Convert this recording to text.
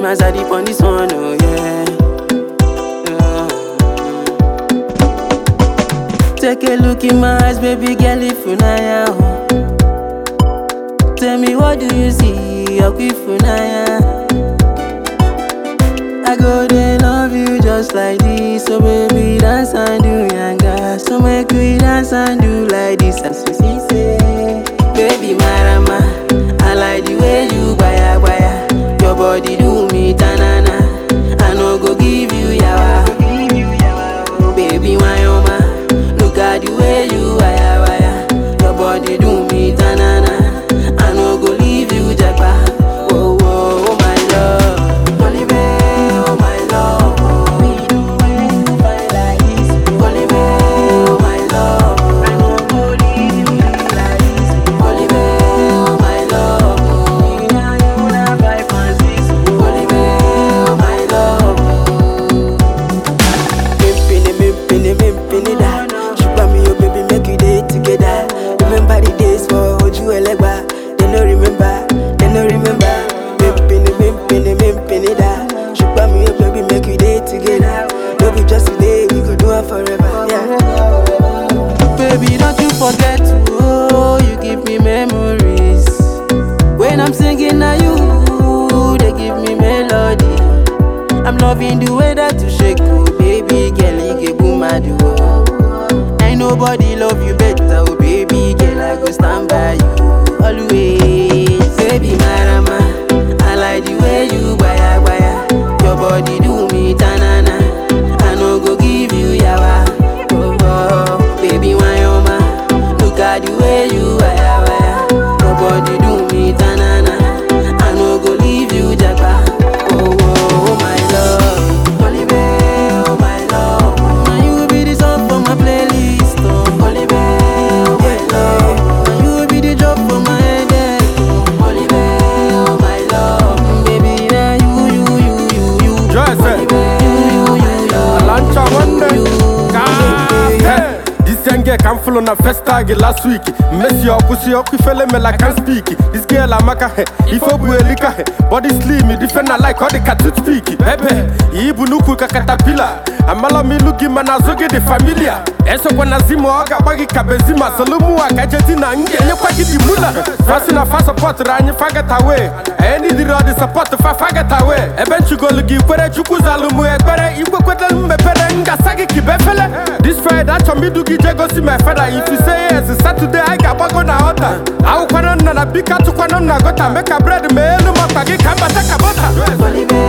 as I deep on this one, oh yeah. Uh. Take a look in my eyes, baby girl, if you know oh. Tell me what do you see, if you know I go they love you just like this, so baby dance and do yanga. So make we dance and do like this, as you see say. Baby marama, I like the way you baya baya. Your body do me tanana, I no go give you yawa. Baby my oma, look at the way you baya baya. Your body do me tanana, I no go leave you japa. Oh oh oh my love, Olive, oh my love. Oh, me do when you find like this. Olive, oh my love. I no go leave you like this. Olive, oh my love. Oh, me and you na five and six. Olive, oh my love. Mimpini, mimpini, mimpini da. Sugar me, oh baby, make you day together. Remember the days for Oju Elegba. They no remember, they no remember. Mimpini, mimpini, mimpini da. Sugar me, oh baby, make you day together. No be just today, we could do it forever. Yeah. Baby, don't you forget, oh, you give me memories. When I'm singing, now you, they give me melody. I'm loving the way that you shake, oh baby girl, you get boom mad, oh. Ain't nobody love you better, oh baby girl, I go stand by you always. Baby marama, I like the way you baya baya. Your body do me tanana, I no go give you yawa. Oh, oh, baby my oma, look at the way you baya baya. Your body do me tanana, I no go leave you japa. Oh, oh, oh my love, Olive, oh my love. Now you be the song for my playlist, oh. Olive, oh my love. Now you be the drop for my head, oh. Olive, oh my love. Baby, now you, you, you, you, you. Joyce, eh? Olive, you, you, you. Alancha one day. You, God, hey. This young girl come full on a first tag last week. Messi your pussy up, you feel me like I can speak. This girl I'm a he, if I buelika he, body slim, different I like how the cat to speak. Bebe, ibu nuku kakatapila. Amala mi lugi manazoge de familia. Eso kwa nazimo aga bagi kabezima. Solumu akajetina nge nye kwa gidi mula. Fasi na fa support ranyi faget away. Any di rodi support fa faget away. Ebenchu go lugi kwere chuku zalumu ekwere. Igwe kwete mbepere nga sagi kibefele. This Friday acho mi dugi jego si my father. If you say yes, it's Saturday I ga bago na order. Au kwano na na bika tu kwano na gota. Make a bread me elu mapagi kamba taka bota. Olive,